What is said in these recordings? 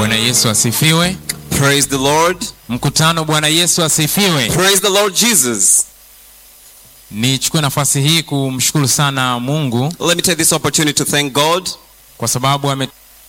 Bwana Yesu asifiwe. Praise the Lord. Mkutano, Bwana Yesu asifiwe. Praise the Lord Jesus. Nichukue nafasi hii kumshukuru sana Mungu Let me take this opportunity to thank God kwa sababu ame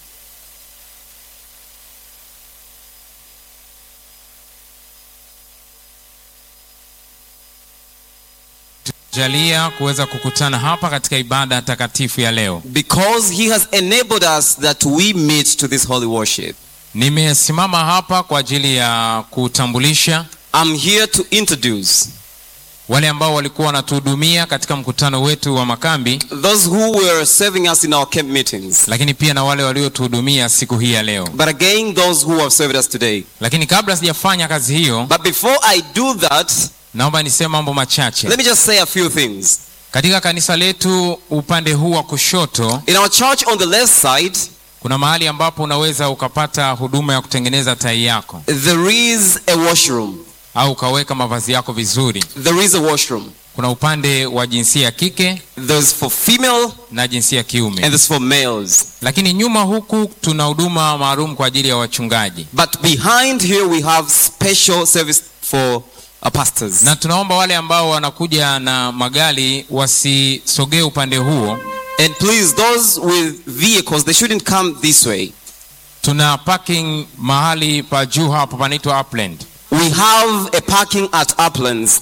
jalia kuweza kukutana hapa katika ibada takatifu ya leo. because He has enabled us that we meet to this holy worship. Nimesimama hapa kwa ajili ya kutambulisha I'm here to introduce wale ambao walikuwa wanatuhudumia katika mkutano wetu wa makambi, those who were serving us in our camp meetings. lakini pia na wale waliotuhudumia siku hii ya leo. But again, those who have served us today. Lakini kabla sijafanya kazi hiyo, But before I do that, naomba niseme mambo machache. let me just say a few things. Katika kanisa letu upande huu wa kushoto In our church on the left side, kuna mahali ambapo unaweza ukapata huduma ya kutengeneza tai yako there is a washroom. au ukaweka mavazi yako vizuri. There is a washroom. Kuna upande wa jinsia ya kike There's for female na jinsia ya and kiume, there's for males. lakini nyuma huku tuna huduma maalum kwa ajili ya wachungaji, But behind here we have special service for uh, pastors. na tunaomba wale ambao wanakuja na magari wasisogee upande huo. And please, those with vehicles, they shouldn't come this way. Tuna parking mahali pa juu hapo panaitwa Upland. We have a parking at Uplands.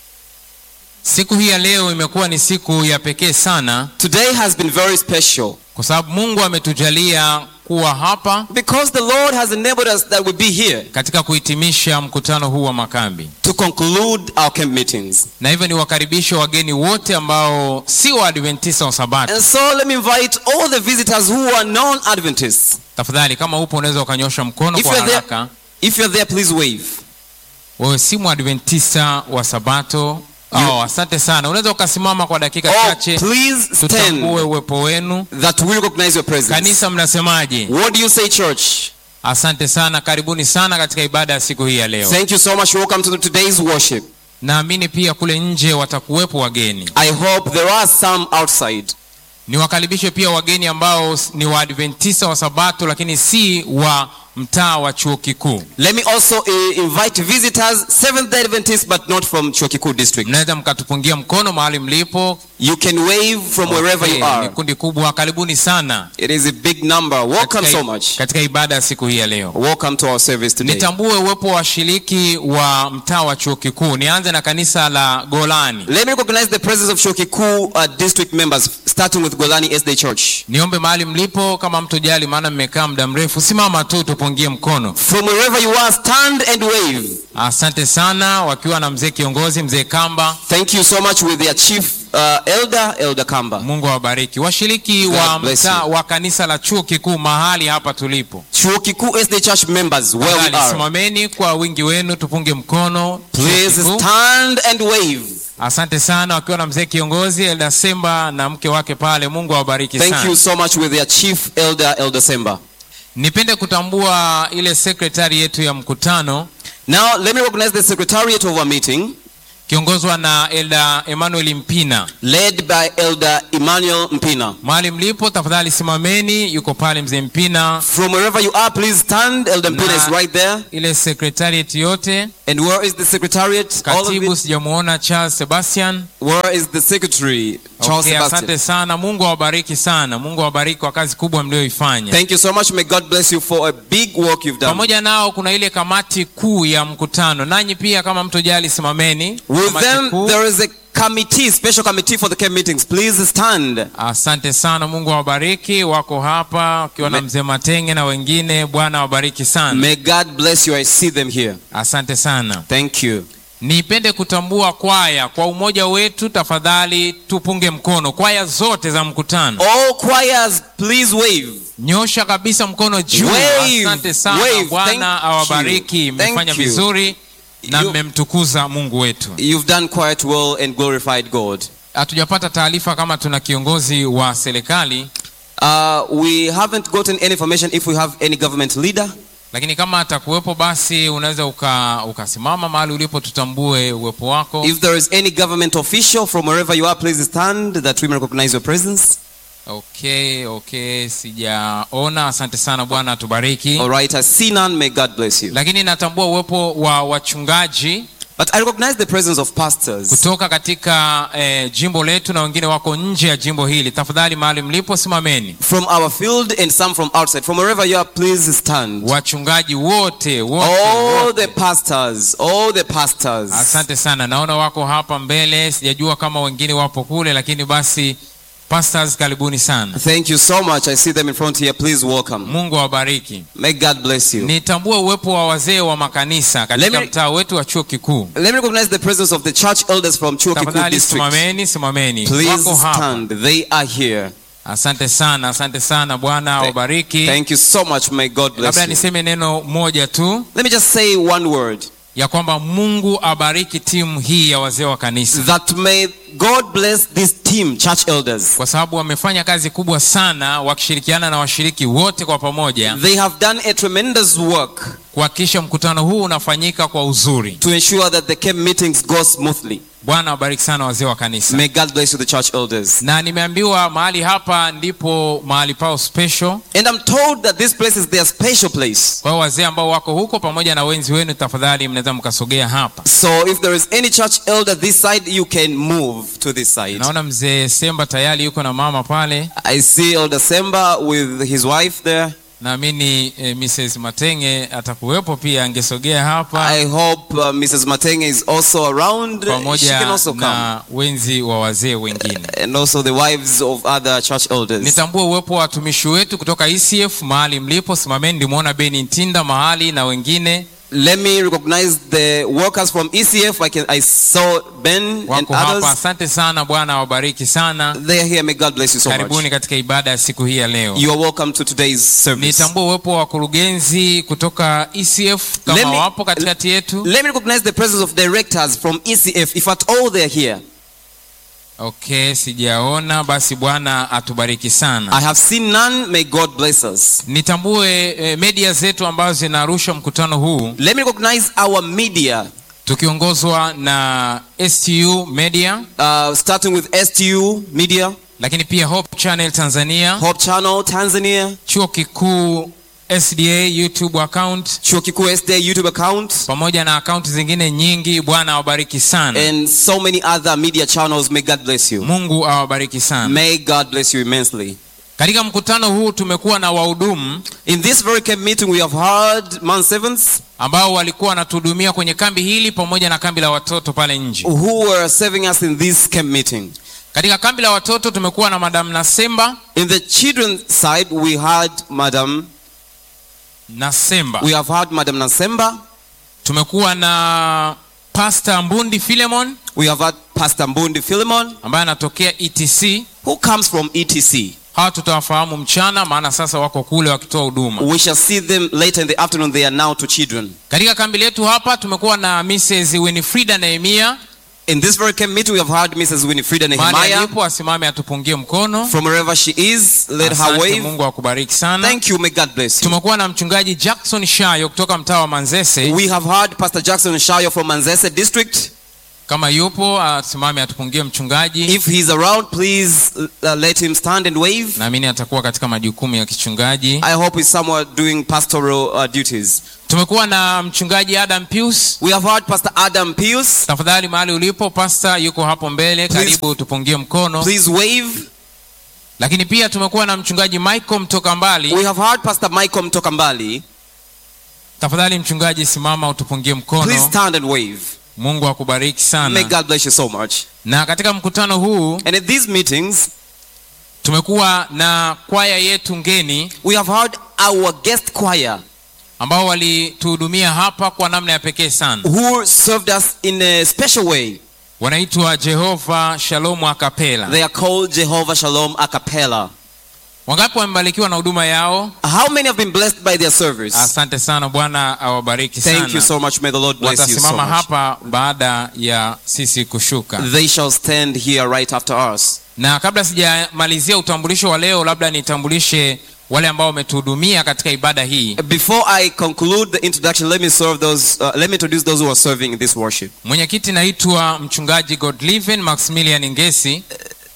Siku hii ya leo imekuwa ni siku ya pekee sana Today has been very special kwa sababu Mungu ametujalia kuwa hapa because the Lord has enabled us that we be here katika kuhitimisha mkutano huu wa makambi, to conclude our camp meetings. na hivyo ni wakaribishe wageni wote ambao si Waadventista wa Sabato. And so let me invite all the visitors who are non-Adventists. Tafadhali, kama upo unaweza ukanyosha mkono If kwa you're haraka. there, if you're there, please wave. Wewe si Mwadventista wa Sabato. Oh, asante sana. Unaweza ukasimama kwa dakika Oh, chache, please tutambue stand uwepo wenu. that we recognize your presence. Kanisa, mnasemaje? What do you say, church? Asante sana, karibuni sana katika ibada ya siku hii ya leo. Thank you so much. Welcome to today's worship. Naamini pia kule nje watakuwepo wageni. I hope there are some outside. Niwakaribishe pia wageni ambao ni Waadventista wa Sabato lakini si wa mtaa wa chuo kikuu. Let me also uh, invite visitors, Seventh-day Adventists, but not from Chokiku district. Mnaweza mkatupungia mkono mahali mlipo. You can wave from wherever Okay, you Ni are. kundi kubwa, karibuni sana It is a big number. Welcome katika, so much. katika ibada ya siku hii ya leo. Welcome to our service today. Nitambue uwepo wa washiriki wa mtaa wa chuo kikuu. Nianze na kanisa la Golani. Let me recognize the presence of Chokiku uh, district members, starting with Golani SD Church. Niombe mahali mlipo, kama mtojali, maana mmekaa muda mrefu, simama tu tupungie mkono. From wherever you are, stand and wave. Asante sana, wakiwa na mzee kiongozi, mzee Kamba. Thank you so much with their chief uh, elder, Elder Kamba. Mungu awabariki washiriki God wa bless mtaa you. wa kanisa la chuo kikuu mahali hapa tulipo. Chokiku SD Church members, where we Tafadhali are. simameni kwa wingi wenu, tupunge mkono. Chuo Please kikuu. stand and wave. Asante sana, wakiwa na mzee kiongozi Elda Semba na mke wake pale. Mungu awabariki Thank sana. you so much with their chief elder, Elder Semba. Nipende kutambua ile sekretari yetu ya mkutano Now, let me recognize the secretariat of our meeting, kiongozwa na Elda Emmanuel Mpina. led by Elder Emmanuel Mpina. Mahali mlipo, tafadhali simameni. Yuko pale mzee Mpina, From wherever you are, please stand. Elder Mpina Na- is right there. ile sekretariat yote. And where is the secretariat? All of Katibu it. sijamuona Charles Sebastian. Where is the secretary? Charles Okay, Sebastian. asante sana. Mungu awabariki sana. Mungu awabariki kwa kazi kubwa mlioifanya. Thank you so much. May God bless you for a big work you've done. Pamoja nao kuna ile kamati kuu ya mkutano, nanyi pia kama mtojali simameni. With Kamati them, kuu. there is a committee, special committee for the camp meetings. Please stand. Asante sana, Mungu awabariki. Wako hapa wakiwa na Me- mzee Matenge na wengine. Bwana awabariki sana, May God bless you. I see them here. asante sana. Thank you. Nipende kutambua kwaya kwa umoja wetu, tafadhali tupunge mkono. Kwaya zote za mkutano, All choirs, please wave. nyosha kabisa mkono juu. Wave, Asante sana, wave. Bwana Thank awabariki. you. Mmefanya Thank you. vizuri na You- mmemtukuza Mungu wetu. You've done quite well and glorified God. Hatujapata taarifa kama tuna kiongozi wa serikali, Uh, we haven't gotten any information if we have any government leader. lakini kama atakuwepo basi unaweza uka, ukasimama mahali ulipo, tutambue uwepo wako. If there is any government official from wherever you are, please stand that we may recognize your presence. okay okay sijaona asante sana bwana atubariki All right, I see none. May God bless you. lakini natambua uwepo wa wachungaji But I recognize the presence of pastors kutoka katika eh, jimbo letu na wengine wako nje ya jimbo hili tafadhali mahali mlipo simameni from our field and some from outside. From wherever you are, please stand. wachungaji wote wote, All wote. the pastors, all the pastors. asante sana naona wako hapa mbele sijajua kama wengine wapo kule lakini basi pastors karibuni sana Thank you so much. I see them in front here. Please welcome. mungu awabariki May God bless you. nitambue uwepo wa wazee wa makanisa katika Let me- mtaa wetu wa chuo kikuu Let me recognize the presence of the church elders from Chuo Kikuu tafadhali district. simameni simameni Please wako hapa stand. They are here. asante sana asante sana bwana awabariki Thank you so much. May God bless labda you. niseme neno moja tu Let me just say one word. ya kwamba mungu abariki timu hii ya wazee wa kanisa That may God bless this team, church elders. kwa sababu wamefanya kazi kubwa sana wakishirikiana na washiriki wote kwa pamoja They have done a tremendous work kuhakikisha mkutano huu unafanyika kwa uzuri to ensure that the camp meetings go smoothly. bwana awabariki sana wazee wa kanisa May God bless you, the church elders. na nimeambiwa mahali hapa ndipo mahali pao special And I'm told that this place is their special place. kwa hiyo wazee ambao wako huko pamoja na wenzi wenu tafadhali mnaweza mkasogea hapa So if there is any church elder this side, you can move to this side. naona mzee semba tayari yuko na mama pale I see Elder Semba with his wife there. naamini eh, mrs matenge atakuwepo pia angesogea hapa I hope uh, Mrs. Matenge is also around. She pamoja can also come. na wenzi wa wazee wengine And also the wives of other church elders. nitambue uwepo wa watumishi wetu kutoka ecf mahali mlipo simameni ndimwona beni ntinda mahali na wengine Let me recognize the workers from ECF. I can I saw Ben and wako hapa others. asante sana bwana awabariki sana They are here. May God bless you so karibuni much. katika ibada ya siku hii ya leo You are welcome to today's service. nitambue uwepo wa wakurugenzi kutoka ecf Let kama me- wapo katikati yetu Let me recognize the presence of directors from ECF, if at all they are here. okay sijaona basi bwana atubariki sana I have seen none. May God bless us. nitambue eh, media zetu ambazo zinarusha mkutano huu Let me recognize our media, tukiongozwa na stu media uh, starting with STU Media, lakini pia hope channel tanzania Hope Channel Tanzania, chuo kikuu sda youtube account Chuo Kikuu SDA YouTube account, pamoja na akaunti zingine nyingi bwana awabariki sana and so many other media channels. May God bless you. mungu awabariki sana May God bless you immensely. katika mkutano huu tumekuwa na wahudumu In this very camp meeting, we have heard man servants ambao walikuwa wanatuhudumia kwenye kambi hili pamoja na kambi la watoto pale nje who were serving us in this camp meeting. katika kambi la watoto tumekuwa na madam nasemba In the children's side, we had Madam, nasemba we have had Madam Nasemba, tumekuwa na pasta mbundi filemon we have had Pastor Mbundi Philemon, ambaye anatokea etc who comes from ETC. hawa tutawafahamu mchana maana sasa wako kule wakitoa huduma We shall see them later in the afternoon. They are now to children. katika kambi letu hapa tumekuwa na mrs winifrida nehemia In this very camp meeting, we have heard Mrs. Winifrida mahali Nehemiah. alipo asimame atupungie mkono From wherever she is, let her Asante, wave. mungu akubariki sana Thank you. May God bless you. tumekuwa na mchungaji jackson shayo kutoka mtaa wa manzese We have heard Pastor Jackson Shayo from Manzese district. kama yupo asimame atupungie mchungaji If he's around, please uh, let him stand and wave. naamini atakuwa katika majukumu ya kichungaji I hope he's somewhere doing pastoral uh, duties. tumekuwa na mchungaji adam pius We have heard Pastor Adam Pius. tafadhali mahali ulipo pasta yuko hapo mbele Please- karibu tupungie mkono Please wave. lakini pia tumekuwa na mchungaji michael mtoka mbali We have heard Pastor Michael Mtokambali. tafadhali mchungaji simama utupungie Please mkono stand and wave. mungu akubariki May sana God bless you so much. na katika mkutano huu And at these meetings, tumekuwa na kwaya yetu ngeni we have heard our guest choir ambao walituhudumia hapa kwa namna ya pekee sana who served us in a special way. wanaitwa jehova shalomu akapela They are called Jehovah Shalom a cappella. wangapi wamebarikiwa na huduma yao How many have been blessed by their service? asante sana bwana awabariki Thank you sana so much. May the Lord bless you so watasimama much. hapa baada ya sisi kushuka They shall stand here right after us. na kabla sijamalizia utambulisho wa leo labda nitambulishe wale ambao wametuhudumia katika ibada hii Before I conclude the introduction, let me serve those. Uh, let me introduce those who are serving in this worship. mwenyekiti naitwa mchungaji godliven maximilian ngesi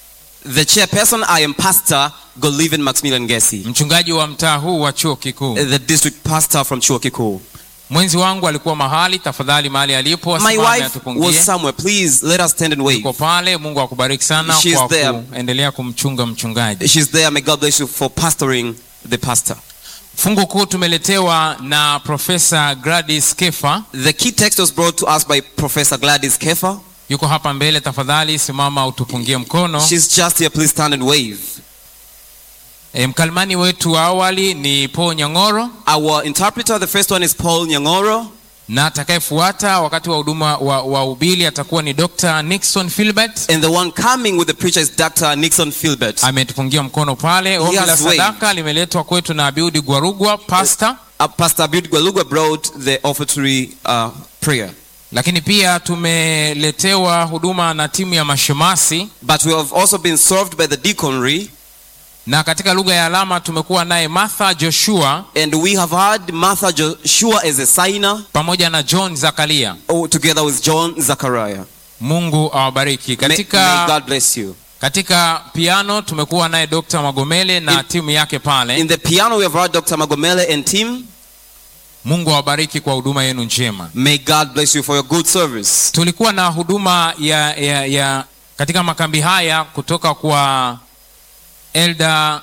The chairperson, I am Pastor Golivin Maximilian Gessi, mchungaji wa mtaa huu wa chuo kikuu the district pastor from Chuo Kikuu. mwenzi wangu alikuwa mahali tafadhali mahali alipo My asimame wife atupungie was somewhere. Please let us stand and wave. uko pale mungu akubariki sana She's kwa there. kuendelea kumchunga mchungaji She's there. May God bless you for pastoring the pastor. fungu kuu tumeletewa na profesa gladys kefa The key text was brought to us by Professor Gladys Kefa. yuko hapa mbele tafadhali simama utupungie mkono She's just here. Please stand and wave. e, mkalimani wetu wa awali ni paul nyang'oro Our interpreter, the first one is Paul Nyangoro. na atakayefuata wakati wa huduma wa, wa ubili atakuwa ni dr nixon filbert And the one coming with the preacher is Dr. Nixon Philbert. ametupungia mkono pale ombi has la waved. sadaka limeletwa kwetu na abiudi gwarugwa pasta Uh, Pastor Abud Gwalugwa brought the offertory uh, prayer. lakini pia tumeletewa huduma na timu ya mashemasi But we have also been served by the deaconry. na katika lugha ya alama tumekuwa naye martha joshua And we have had Martha Joshua as a signer pamoja na john zakaria oh, together with John Zachariah. mungu awabariki May, may katika, God bless you. katika piano tumekuwa naye dr magomele na In- timu yake pale In the piano, we have had Dr. Magomele and team. mungu awabariki kwa huduma yenu njema May God bless you for your good service. tulikuwa na huduma ya, ya, ya katika makambi haya kutoka kwa elda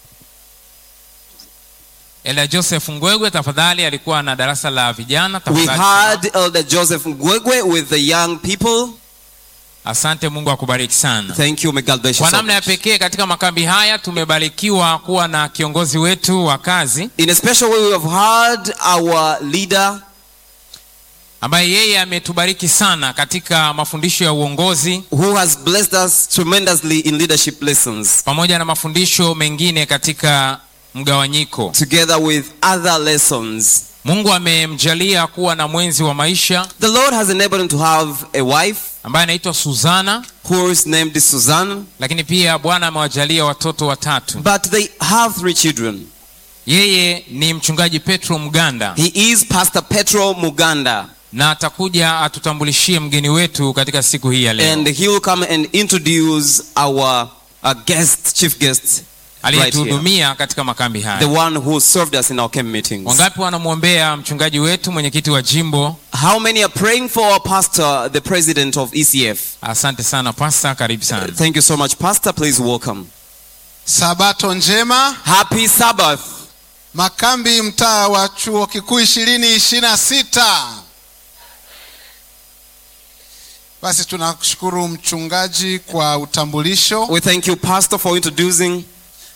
elda joseph ngwegwe tafadhali alikuwa na darasa la vijana We tafadhali had Elder Joseph Ngwegwe with the young people. asante mungu akubariki sana Thank you. May God bless you. kwa So namna ya much. pekee katika makambi haya tumebarikiwa kuwa na kiongozi wetu wa kazi In a special way, we have had our leader ambaye yeye ametubariki sana katika mafundisho ya uongozi who has blessed us tremendously in leadership lessons, pamoja na mafundisho mengine katika mgawanyiko together with other lessons. mungu amemjalia kuwa na mwenzi wa maisha The Lord has enabled him to have a wife ambaye anaitwa suzana whose name is Suzanne, lakini pia bwana amewajalia watoto watatu but they have three children. yeye ni mchungaji petro mganda He is Pastor Petro Muganda, na atakuja atutambulishie mgeni wetu katika siku hii ya leo and he will come and introduce our, our guest, chief guest, right here, aliyetuhudumia katika makambi the haya one who served us in our camp meetings. wangapi wanamwombea mchungaji wetu mwenyekiti wa jimbo How many are praying for our pastor, the president of ECF? asante sana pasta karibu sana Thank you so much, Pastor. Please welcome. Sabato njema. Happy Sabbath. Makambi mtaa wa chuo kikuu ishirini ishirini na sita. Basi tunashukuru mchungaji kwa utambulisho, We thank you, Pastor, for introducing.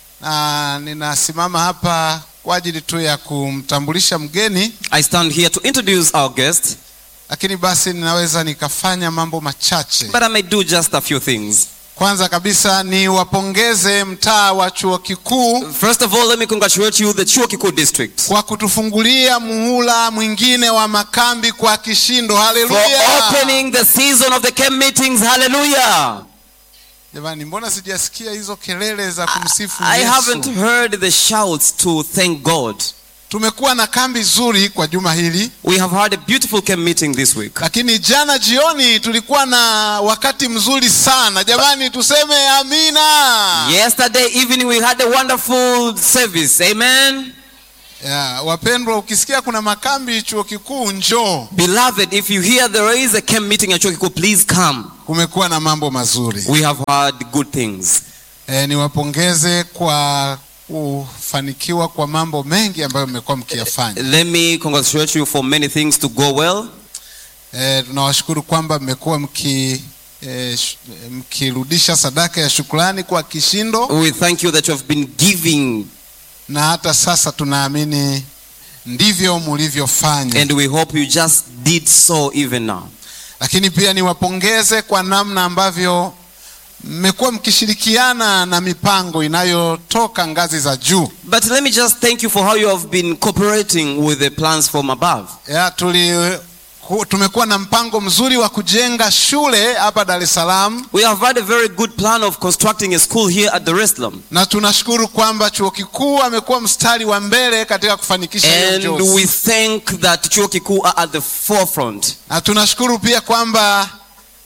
na ninasimama hapa kwa ajili tu ya kumtambulisha mgeni, I stand here to introduce our guest, lakini basi ninaweza nikafanya mambo machache. but I may do just a few things. Kwanza kabisa ni wapongeze mtaa wa chuo kikuu First of all, let me congratulate you, the Chuo Kikuu district, kwa kutufungulia muhula mwingine wa makambi kwa kishindo. for Haleluya! opening the season of the camp meetings. Hallelujah. Jamani, mbona sijasikia hizo kelele za kumsifu I haven't Yesu? heard the shouts to thank God. Tumekuwa na kambi zuri kwa juma hili, We have had a beautiful camp meeting this week. lakini jana jioni tulikuwa na wakati mzuri sana. Jamani, tuseme amina. Yesterday evening, we had a wonderful service. Amen. Ya, wapendwa, ukisikia kuna makambi chuo kikuu njoo. Beloved, if you hear there is a camp meeting at Chuo Kikuu, please come. Kumekuwa na mambo mazuri. We have had good things. E, niwapongeze kwa kufanikiwa kwa mambo mengi ambayo mmekuwa mkiyafanya. Let me congratulate you for many things to go well. E, tunawashukuru kwamba mmekuwa mki e, sh- mkirudisha sadaka ya shukrani kwa kishindo We thank you that you have been giving, na hata sasa tunaamini ndivyo mlivyofanya. and we hope you just did so even now. Lakini pia niwapongeze kwa namna ambavyo mmekuwa mkishirikiana na mipango inayotoka ngazi za juu. But let me just thank you for how you have been cooperating with the plans from above. Ya, tuli ku- tumekuwa na mpango mzuri wa kujenga shule hapa Dar es Salaam We have had a very good plan of constructing a school here at Dar es Salaam. na tunashukuru kwamba chuo kikuu amekuwa mstari wa mbele katika kufanikisha hiyo And njozi. we think that Chuo Kikuu are at the forefront. na tunashukuru pia kwamba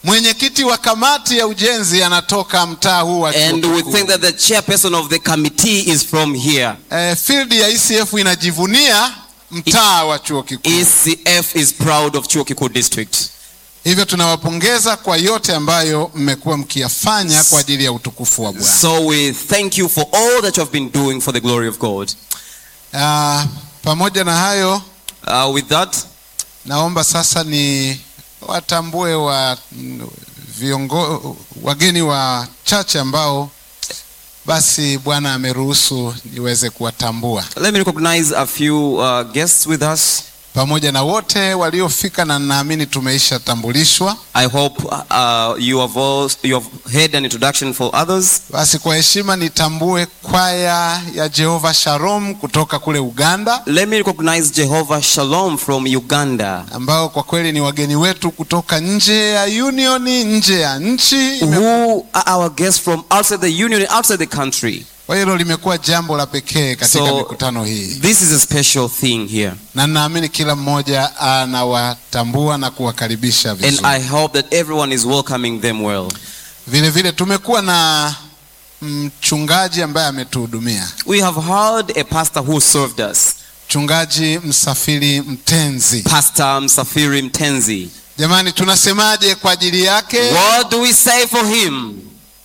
mwenyekiti wa kamati ya ujenzi anatoka mtaa huu wa chuo And we kikuu. think that the chairperson of the committee is from here. Eh, field ya ECF inajivunia mtaa wa chuo kikuu. ECF is proud of Chuo Kikuu District. Hivyo tunawapongeza kwa yote ambayo mmekuwa mkiyafanya kwa ajili ya utukufu wa Bwana. So we thank you for all that you have been doing for the glory of God. Ah, pamoja na hayo Uh, with that, naomba sasa ni watambue wa viongo, wageni wachache ambao basi Bwana ameruhusu niweze kuwatambua let me recognize a few uh, guests with us. pamoja na wote waliofika, na naamini tumeisha tambulishwa. I hope uh, you have all, you have heard an introduction for others. Basi kwa heshima nitambue kwaya ya Jehova Shalom kutoka kule Uganda, Let me recognize Jehovah Shalom from Uganda, ambao kwa kweli ni wageni wetu kutoka nje ya union, nje ya nchi. who are our guests from outside the union, outside the country. Kwa hilo limekuwa jambo la pekee katika So mikutano hii, this is a special thing here, na naamini kila mmoja anawatambua na kuwakaribisha and vizuri. I hope that everyone is welcoming them well. Vile vile tumekuwa na mchungaji ambaye ametuhudumia, We have heard a pastor who served us, mchungaji Msafiri Mtenzi. Pastor Msafiri Mtenzi. Jamani, tunasemaje kwa ajili yake? What do we say for him?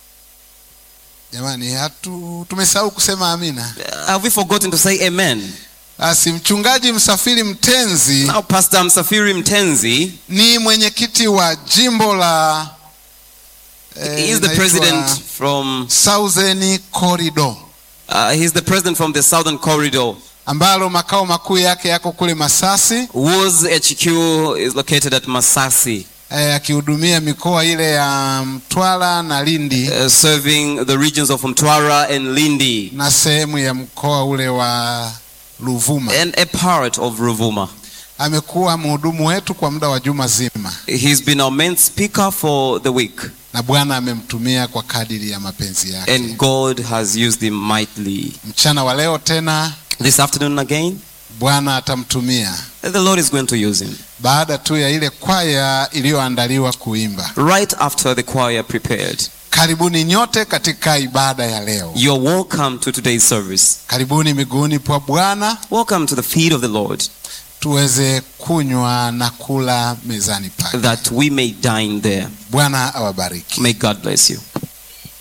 Jamani, hatu tumesahau kusema amina. Have we forgotten to say amen? Basi mchungaji Msafiri Mtenzi Now, Pastor Msafiri Mtenzi ni mwenyekiti wa jimbo la eh, he is the inaitwa president from Southern Corridor uh, he's the president from the Southern Corridor, ambalo makao makuu yake yako kule Masasi whose HQ is located at Masasi, eh, akihudumia mikoa ile ya Mtwara na Lindi uh, serving the regions of Mtwara and Lindi na sehemu ya mkoa ule wa Ruvuma. and a part of Ruvuma. Amekuwa mhudumu wetu kwa muda wa juma zima, He's been our main speaker for the week, na Bwana amemtumia kwa kadiri ya mapenzi yake. and God has used him mightily. Mchana wa leo tena This afternoon again, Bwana atamtumia the Lord is going to use him. baada tu ya ile kwaya iliyoandaliwa kuimba. Right after the choir prepared. Karibuni nyote katika ibada ya leo. You're welcome to today's service. Karibuni miguuni pa Bwana Welcome to the feet of the Lord, tuweze kunywa na kula mezani pake. that we may dine there. Bwana awabariki. May God bless you.